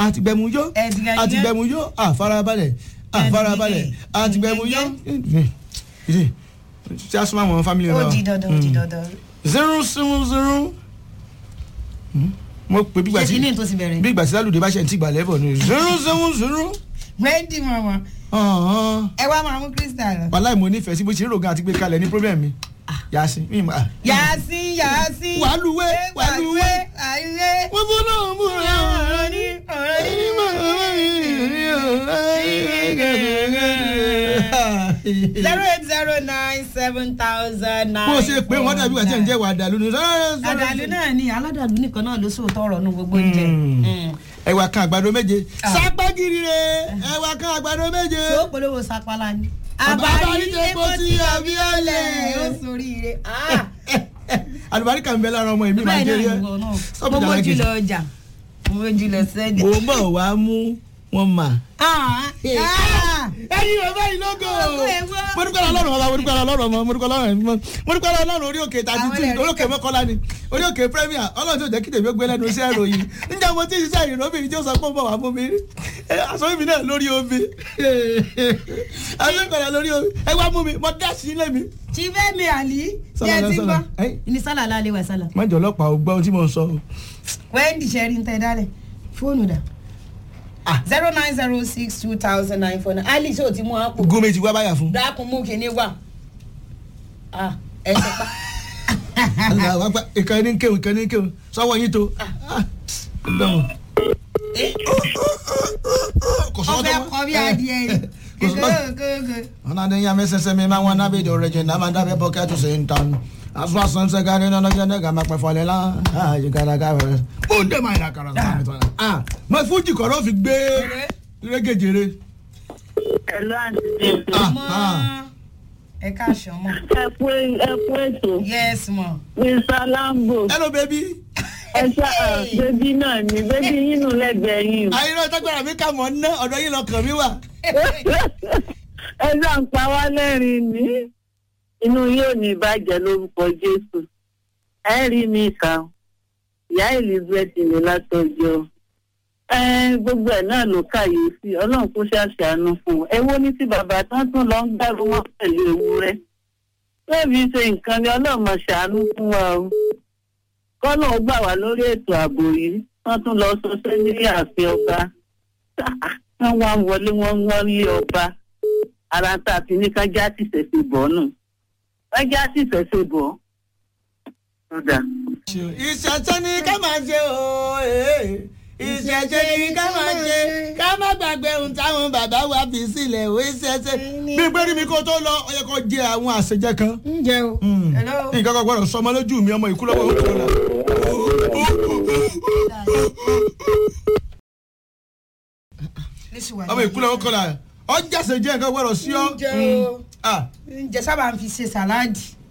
àti gbẹ̀mú yó Ẹ̀dìgàn àti yẹn. gbẹ̀mú yó àfarabalẹ̀ àfarabalẹ̀ àti gbẹ̀mú yó. ìdí tí a súnmọ́ àwọn family ó náà. di dandan ó di dandan. zero seven zero. mo pe bí ṣé gbàtí kí ni tó ti bẹ̀rẹ̀. bí gbàtí lálùdé bá ṣe ń tìgbà lẹ́bọ̀ ni zero seven zero. wendy mọ̀mọ́ ẹ wá máa mú crystal. wàláì mo nífẹ̀ẹ́ sí bó ṣe ń rògùn àti gbé kalẹ̀ ní problem mi. yasin mi ma. yàásí yàásí. wàlúwé wàlúwé. wàlúwé. wọ́n fún náà mú ra ọ̀rọ̀ ní ọ̀rọ̀ ní. zero eight zero nine seven thousand nine. bó ṣe pé wọ́n dàbí wà tí ẹ̀ ń jẹ́ wà dàlú ni. àdàlú náà ni aládàlú nìkan náà ló sòótọ́ ọ̀rọ̀ nu gbogbo oúnjẹ. ẹwà kan àgbàdo méje. Ah. sápẹ́gìrì rẹ̀ ẹwà kan àgbàdo méje. tó polówó sapala ni. Àbáríjẹ kò sí àbí ọ̀lẹ̀. ó sórí ire. àlùbáríkà ń bẹ lára ọmọ èmi máa bẹ́ẹ̀ ń jẹ́ náà rí ni wọn náà. Stop mo it, mójú Alhaji. lọ ọjà mo mójú lọ sẹ́jà. mo bọ̀ wá mú wọn mà. Ah, ah. ẹyin bàbá yìí lógo. Ọkọ ẹ̀ wá. mo dúpẹ́ lọ́rùn bàbá mo dúpẹ́ lọ́rùn ọmọ mo dúpẹ́ lọ́rùn ọmọ mo dúpẹ́ lọ́rùn orí òkè tàbí Àwọn tí ẹ̀rí orí òkè mọ́kànlá ni orí òkè premier ọlọ́run tó jẹ́ kí tèmi ó gbé lẹ́nu iṣẹ́ ìròyìn níjà mo ti ṣiṣẹ́ ìròbìnrin tí ó sọ pé ó bọ̀ wá fún mi rí aṣọ mi náà lórí omi aṣọ ìkọ̀lẹ̀ lórí omi ẹ wá mú mi mo dá sí ilé mi. chifemi ali Sálà jẹ́ náà, ti sálà. gbọ́ Ẹ́. ní sálà lálẹ́ wà sálà má jọ ọlọ́pàá ò gbọ́ ohun tí mo ń sọ. wẹ́ndì ṣẹ́rí ń tẹ́ dálẹ̀ fóònù dà Ah. zero nine zero six two thousand nine four nine ali ṣé o ti mú àpò gún méjì wá báyà fún. dákun mú kíní wà Ah, ẹ ṣe pa Àlàó àgbà ìkànnì ń kéwòn ìkànnì ń kéwòn sọ́wọ́ yín tó. Ah, Ọlọ́run. Eh, Kò sọ́wọ́ tó ọfẹ mọ́. kọ bí adìẹ yìí Kò sọ́wọ́. gègé Ona ne nyame sese me ma wana be do reje na ma da be pocket to sin tan. Aswa san se gane no no gane ga ma pe fole la. Ah you gotta go. O de ma ira kara sa mi to na. Ah, ma fuji ko ro fi gbe regejere. Hello, àǹtí Bímpé. Ah, mọ ah. ẹ káàsán mọ ẹ kú ẹ kú ètò yes mọ mr lambo Hello baby. ẹ ṣá bébí náà ni bébí yín nù lẹ́gbẹ̀ẹ́ yín Ayi ro tagbara mi ka mo na ọ̀dọ̀ yín lọ́kàn mi wà. ẹ ṣá ń pa wá lẹ́rìn ní inú yóò ní ìbàjẹ́ lórúkọ jésù ẹ rí mi kà ó. ìyá elizabeth ní látọjọ́ ẹ gbogbo ẹ náà ló kàyéfì ọlọ́run kó ṣàṣàánú fún un ẹ wo ní tí bàbá tán tún lọ ń gbàrú wọn pẹ̀lú ewúrẹ́ lẹ́ẹ̀mí ṣe nǹkan ni ọlọ́run máa ṣàánú fún wa o kọ́nà ó gbà wá lórí ètò ààbò yìí wọ́n tún lọ sọsẹ́ ní ààfin ọba wọ́n wá ń wọlé wọ́n ń wọ́n lé ọba ara tá a fi ní ká já tìṣẹ̀ṣe bọ̀ nù ká já tìṣẹ̀ṣe bọ̀ ọ̀dà. Ìṣẹ̀ṣẹ̀ ni ká máa ṣe o. eh. Ìṣẹ̀ṣẹ̀ ni ká máa ṣe. Ká má gbàgbé ohun táwọn bàbá wa fi sílẹ̀ o. Ìṣẹ̀ṣẹ̀. Bí gbérí mi kó tó lọ, ó yẹ kó jẹ àwọn àṣejẹ kan. ǹjẹ́ o hello nǹkan kan gbọ́dọ̀ sọmọ lójú mi ọmọ ìkúlọ́wọ́ ó tó la. ọmọ ìkúlọ́wọ́ kọ́ la ọjà ṣe jẹ́ nǹkan gbọ́dọ̀ sí ọ. ǹjẹ́ o Ah, ǹjẹ́ sábà ń fi ṣe sàláàdì